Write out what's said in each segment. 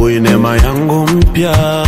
asubuhi neema yangu mpya,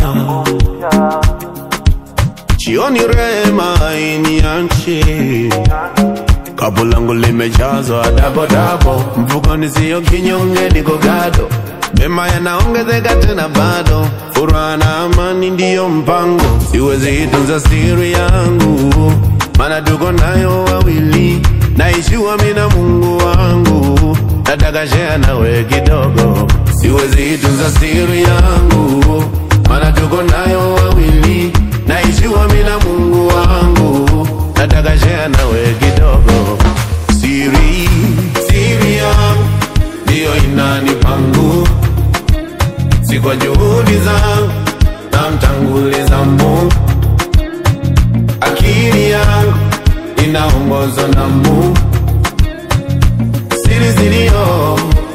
jioni rehema iniache, kapu langu limejazwa dabo dabo, mfukoni sio kinyonge, niko gado, mema yanaongezeka tena bado, furaha na amani ndiyo mpango, siwezi itunza siri yangu, maana tuko nayo wawili, naishiwa mimi na Mungu wangu, nataka share nawe kidogo, siwezi itunza siri yangu, maana tuko nayo wawili, naishiwa mimi na Mungu wangu, nataka share nawe kidogo, siri siri yangu ndiyo inanipa nguvu, si kwa juhudi zangu, namtanguliza Mungu, akili yangu inaongozwa na Mungu, siri ziliyo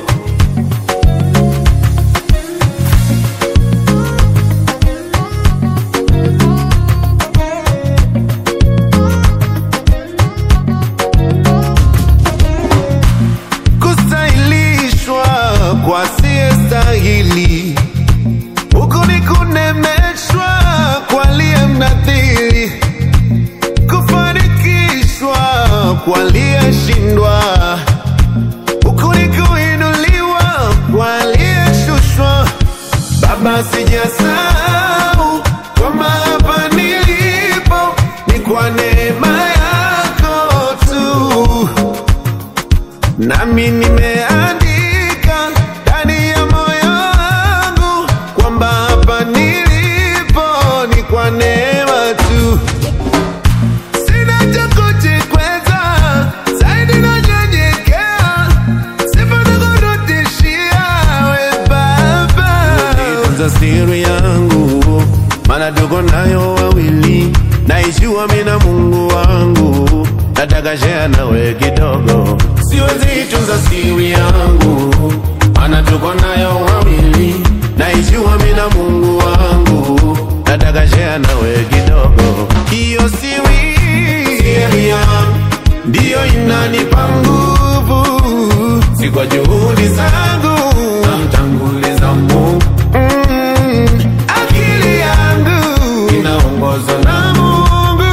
kustahilishwa kwa siyestahili, huku ni kunemeshwa kwa liye mnadhiri, kufanikishwa kwa aliyeshindwa, huku ni kuinuliwa kwa aliyeshushwa. Baba, sijasahau kwamba hapa nilipo ni kwa neema yako tu nami nimeandika ndani ya moyo wangu kwamba hapa nilipo ni kwa neema tu. Sina cha kujikweza, zaidi nanyenyekea, sifa nakurudishia we Baba. Tunza siri yangu, maana tuko nayo wawili, naishiwa mimi na Mungu wangu, nataka share nawe kidogo, siwezi itunza siri yangu, maana tuko nayo wawili, naishiwa mimi na Mungu wangu, nataka share nawe kidogo, hiyo siri siri yangu ndiyo inanipa nguvu, si kwa juhudi zangu, namtanguliza Mungu mm, akili yangu inaongozwa na Mungu,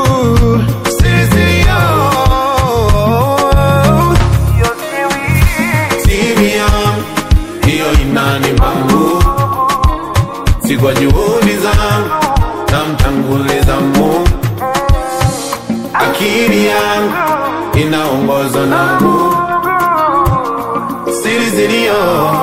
sisi yo siri yangu ndiyo inanipa nguvu, si kwa juhudi zangu, namtanguliza Mungu, akili yangu inaongozwa na Mungu, siri ziliyo